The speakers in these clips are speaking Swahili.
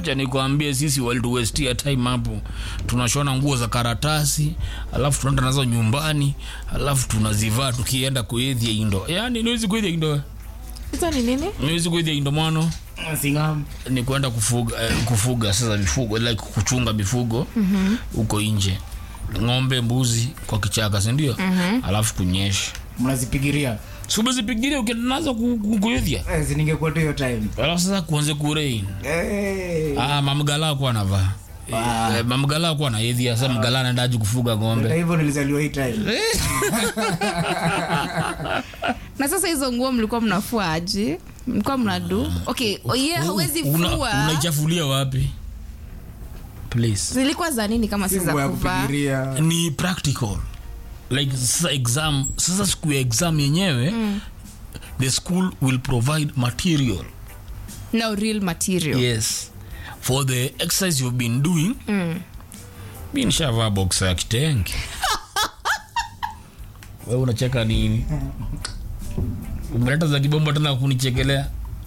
wacha nikwambie sisi walituwestia time hapo tunashona nguo za karatasi alafu tunaenda nazo nyumbani alafu tunazivaa tukienda kuedhia indo yani niwezi kuedhia indo hizo ni nini niwezi kuedhia indo mwano Singam. ni kwenda kufuga, eh, kufuga sasa mifugo like kuchunga mifugo huko mm-hmm. nje ng'ombe mbuzi kwa kichaka sindio mm-hmm. alafu kunyesha mnazipigiria subezipigiria ukienda nazo ku- ku- kuedhia Eh, si ningekuwa tu hiyo time alafu sasa kuanze kurein Eh, ah, mamgala akuwa anavaa Eh, mamgala akuwa anaedhia sa mgala anaendaji kufuga hata ng'ombe hivyo nilizaliwa hii time na sasa hizo nguo mlikuwa mnafua aje mlikuwa mnadu okay ye hawezi Una- fua unaichafulia wapi please zilikuwa za nini kama si Si nguo za ya kuvaa kupigiria ni practical like sasa exam sasa siku ya exam yenyewe mm. the school will provide material no real material yes for the exercise you've been doing mm. mi nishavaa boxa ya kitenge we unacheka nini umeleta za kibombo tena kunichekelea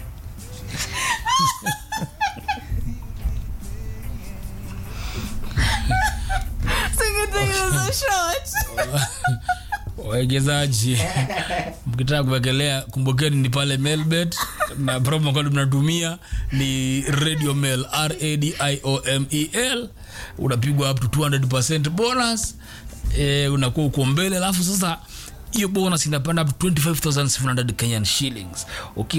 Singetengeneza short. wawekezaji mkitaka kuwekelea kumbukeni ni pale melbet na promo code mnatumia ni radio mail radiomel unapigwa up to 200 bonus e, unakuwa uko mbele alafu sasa hiyo bonus inapanda up to 25700 kenyan shillings okay